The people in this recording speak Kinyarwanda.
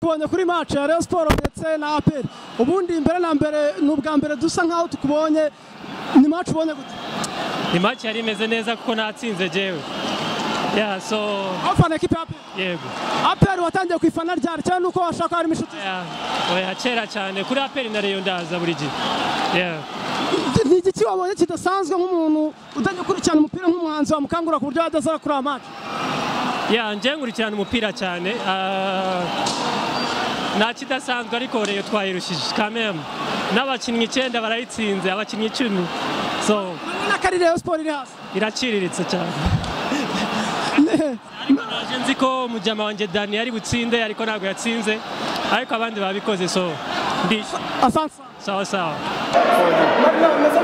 tukubonye kuri match ya Rayon Sports ndetse na APR ubundi imbere na mbere ni ubwa mbere dusa nkaho tukubonye ni match ubonye gute ni match yari imeze neza kuko natsinze jewe yeah so aho ufana ekipe ya APR yego APR watangiye kwifana ryari cyane nuko washaka harimo inshuti yeah oya kera cyane kuri aperi na reyo ndaza buri gihe yeah ni igiki wabonye kidasanzwe nk'umuntu utajya ukurikirana umupira nk'umuhanzi wamukangura ku buryo yadazara kuri aya match yeah njye nkurikirana umupira cyane ah, nta kidasanzwe ariko reyo twayirushije kameme n'abakinnyi icyenda barayitsinze abakinnyi icumi so na kari Rayon Sports iri hasi iraciriritse cyane ariko naje nzi ko mujyama wanjye dani yari butsinde ariko ntabwo yatsinze ariko abandi babikoze so ndi asante sawa sawa Maintenant, nous